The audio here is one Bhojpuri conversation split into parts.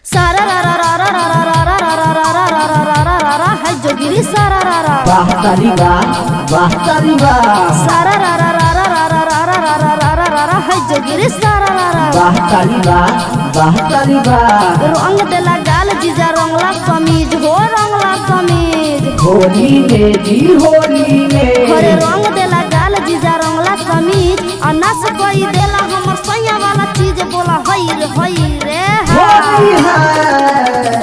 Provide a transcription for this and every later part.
सारा रा रा रा रा रा रा रा रा रा रा रा रा रा रा रा रा है जोगिरी सारा रा रा वाह तारी वाह वाह तारी वाह सारा रा रा रा रा रा रा रा रा रा रा रा रा रा है जोगिरी सारा रा रा वाह तारी वाह वाह तारी वाह रंग देला गाल जीजा रंगला कमीज हो रंगला कमीज होली में जी होली घरे में रंग देला गाल जीजा रंगला कमीज आ नस कोई देला हमर सैया वाला चीज बोला हई रे हई रे होली हा। है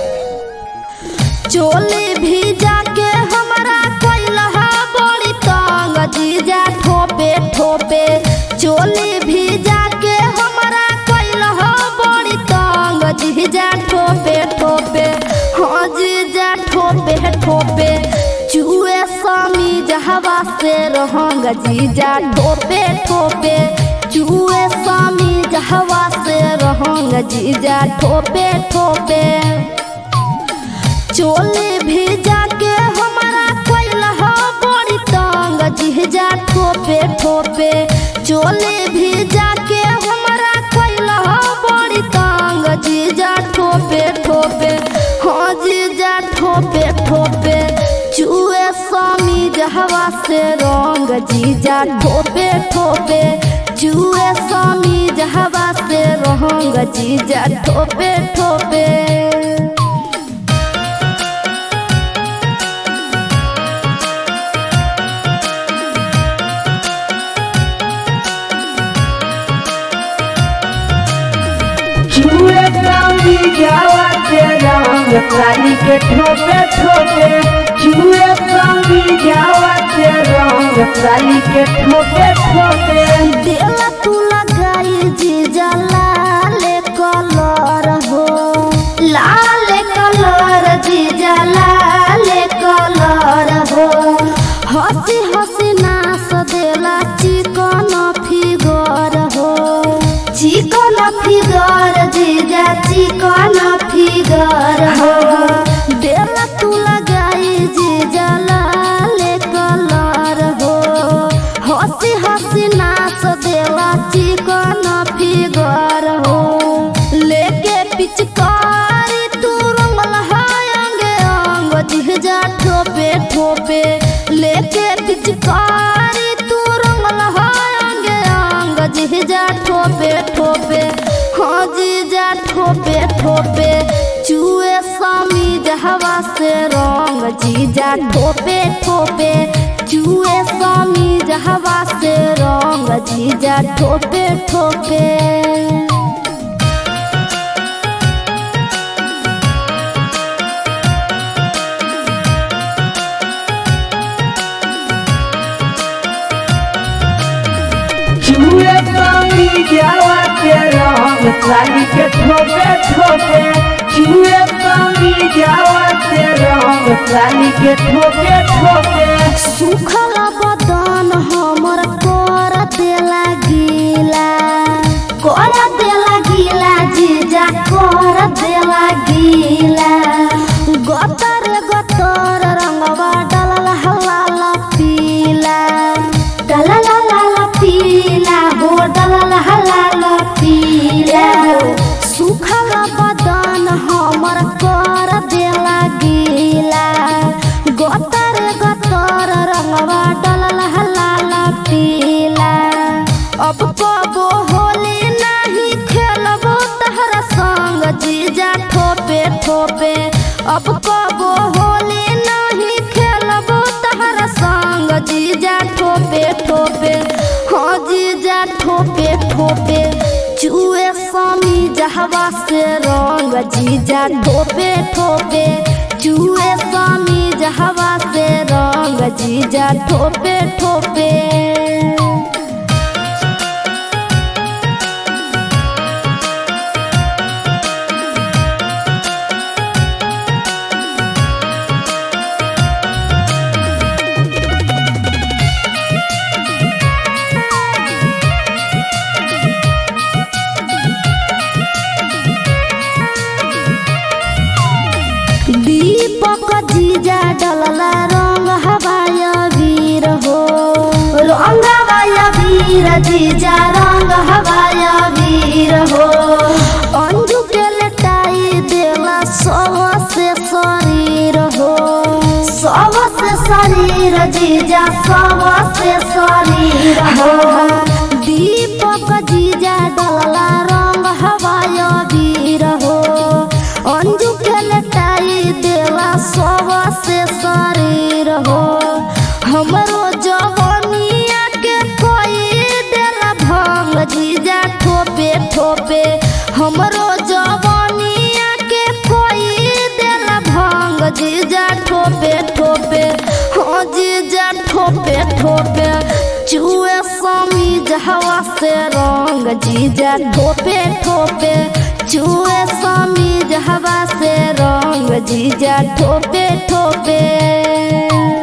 चोली भीजा के हमरा कैलहा बड़ी तंग जीजा ठोपे ठोपे चोली भीजा के हमरा कैलहा बड़ी तंग जीजा ठोपे ठोपे हाँ जीजा ठोपे ठोपे चुए स्वामी जहवा से रहंग जीजा ठोपे ठोपे चुए स्वामी जहवा से रहंग जीजा ठोपे ठोपे चोले भेजा के हमारा कैलहा बड़ी तंग जिहजा ठोपे ठोपे चोले भेजा के हमारा कैलहा बड़ी तंग जीजा ठोपे ठोपे हाँ जीजा ठोपे ठोपे चुए स्वामी जहवा से रंग जीजा ठोपे ठोपे चुए स्वामी जहवा से रंग जीजा ठोपे ठोपे चूहे चांदी जावा के रंग काली के ठोपे ठोपे चूहे चांदी जावा के रंग काली के ठोपे ठोपे देला तू लगाई जीजा लाल कलर हो लाल कलर जीजा लाल कलर हो हंसी हंसी नास देला चिकन फिगर हो चिकन फिगर जीजा चिकन फिगर हो देला तू लगाई जीजा लाल कलर हो हंसी हंसी नाच देला चिकन फिगर हो लेके पिचकारी तू रंगल हाय अंगे अंग जिहजा ठोपे ठोपे लेके पिचकारी तू रंगल हाय अंगे अंग जिहजा ठोपे ठोपे हाँ जीजा ठोपे ठोपे चुए स्वामी जहवा से रंग जीजा ठोपे ठोपे चुए स्वामी जहवा से रंग जीजा ठोपे ठोपे चूहे चांदी जावा के रंग काली के ठोपे ठोपे चूहे चांदी जावा के रंग काली के ठोपे ठोपे सुखल बदन हमर कर देला गीला कर देला गीला जीजा कर देला गीला गतर गतर रंगवा डलल हलाल पीला डलल हलाल पीला हो डलल हलाल पीला सुखल बदन हमर कर देला गीला गतर गतर रंगवा डलल हलाल पीला अब कबो होली नहीं खेलबो तहरा संग जीजा ठोपे ठोपे अब कबो होली नहीं खेलबो तहरा संग जीजा ठोपे ठोपे हाँ जीजा ठोपे ठोपे चुए स्वामी जहवा से रंग जीजा ठोपे ठोपे चुए स्वामी जहवा से रंग जीजा ठोपे ठोपे दीपक जीजा डलला रंग हवाय वीर हो रंग हवाय वीर जीजा रंग हवाय वीर हो अंजू के लटाई जीजा सबसे शरीर हो दीपक जीजा डलला रंग हवाय वीर हो अंजू के लटाई देला सबसे शरीर हो हमरो जवनिया के कोई देला भंग जीजा ठोपे ठोपे हमरो जवनिया के कोई देला भंग जीजा ठोपे ठोपे हाँ जीजा ठोपे ठोपे चुए समी जहवा से रंग जीजा ठोपे ठोपे चुए समी जहवा से रंग जीजा ठोपे ठोपे